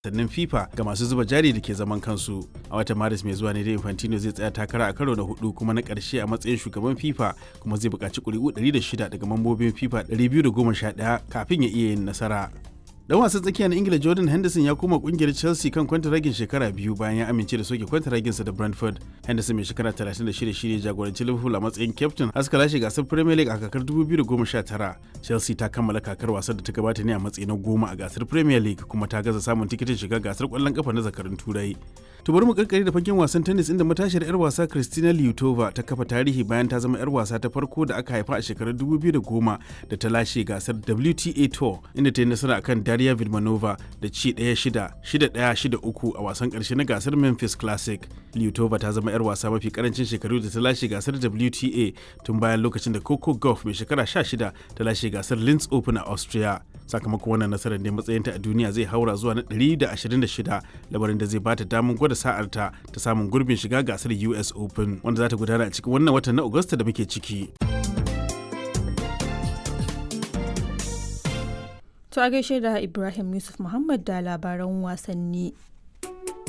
sannan FIFA ga masu zuba jari da ke zaman kansu. A watan Maris mai zuwa ne da Infantino zai tsaya takara a karo na hudu kuma na ƙarshe a matsayin shugaban FIFA kuma zai buƙaci ƙuri'u 106 daga mambobin FIFA 211 kafin ya iya yin nasara. dan wasan tsakiya na ingila jordan henderson ya koma kungiyar chelsea kan kwantaragin shekara biyu bayan ya amince da soke kwantaraginsa da brentford henderson mai shekara 36 shine jagoranci liverpool a matsayin captain haska lashe gasar premier league a kakar 2019 chelsea ta kammala kakar wasan da ta gabata ne a matsayi na goma a gasar premier league kuma ta gaza samun tikitin shiga gasar kwallon kafa na zakarun turai to bari mu karkare da fagen wasan tennis inda matashiyar yar wasa Kristina Liutova ta kafa tarihi bayan ta zama yar wasa ta farko da aka haifa a shekarar 2010 da ta lashe gasar WTA Tour inda ta yi nasara akan Daria Vidmanova da ci 1-6 6-1-6-3 a wasan karshe na gasar Memphis Classic. Liutova ta zama yar wasa mafi karancin shekaru da ta lashe gasar WTA tun bayan lokacin da Coco Gauff mai shekara 16 ta lashe gasar Linz Open a Austria. Sakamakon wannan nasarar ne matsayinta a duniya zai haura zuwa na 126 labarin da zai bata damar gwada sa'arta ta samun gurbin shiga gasar US Open wanda za ta gudana a cikin wannan watan na Agusta da muke ciki. To a gaishe da Ibrahim Yusuf Muhammad da labaran wasanni.